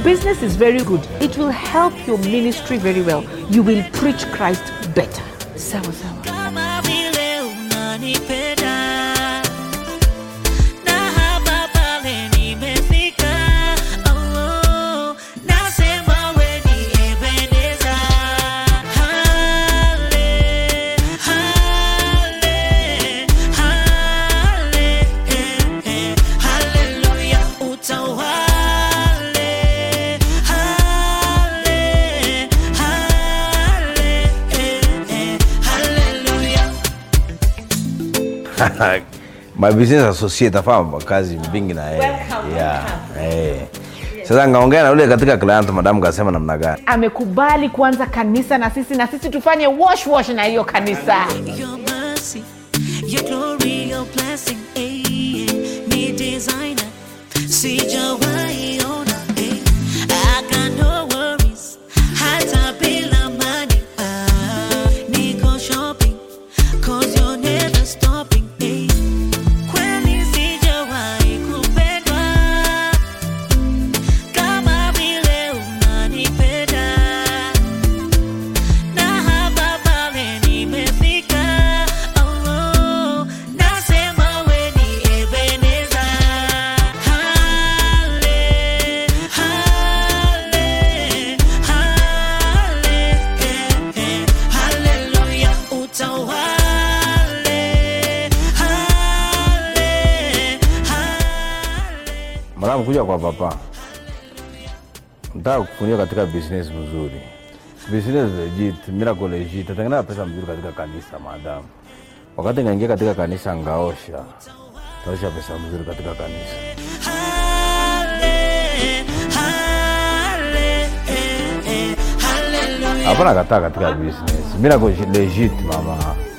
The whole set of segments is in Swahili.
business is very good. It will help your ministry very well. You will preach Christ better. Sawa sawa. kama vile unanipenda na hapa pale nimefika oh, nasema we ni Ebeneza hale hale hale eh, eh, haleluya utawale hale hale eh, eh, haleluya my business associate afanya kazi mingi na yeye Welcome, yeah. eh. Sasa ngaongea na yule katika client madam kasema namna gani? amekubali kuanza kanisa na sisi na sisi tufanye wash wash na hiyo kanisa Your mercy, your glory, your blessing, eh, me designer, sijawahi ona, eh. I got no worries, hata bila money, ah, niko shopping, 'cause you're never stopping, eh. Kweli sijawahi kupendwa, kama vile unanipenda na hapa pale nimefika, oh, nasema we ni Ebeneza. Hale, hale, hale, eh, eh, haleluya, utawale. Hale, hale. Madam kuja kwa papa. Nataka kufungia katika business mzuri. Business legit, miracle legit. Tatengeneza pesa mzuri katika kanisa madam. Wakati ngaingia katika kanisa ngaosha. Taosha pesa mzuri katika kanisa. Hale, hale, eh, eh, haleluya. Hapana kataa katika business. Miracle legit mama.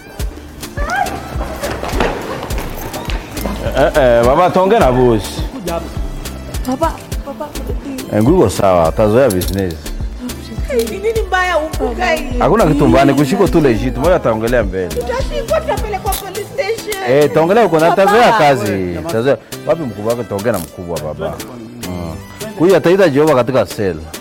Eh, eh, baba tonge na boss. papa papa Eh, nguko sawa, tazoea business. ni nini mbaya upuka hii Hakuna kitu mbaya, ni kushiko tu legit. Moja ataongelea mbele. tutashikwa tutapelekwa police station Eh, taongelea uko na Papa. tazoea kazi. Tazoea. Wapi mkubwa wake taongea na mkubwa baba. Mm. Huyu ataita Jehova katika sel.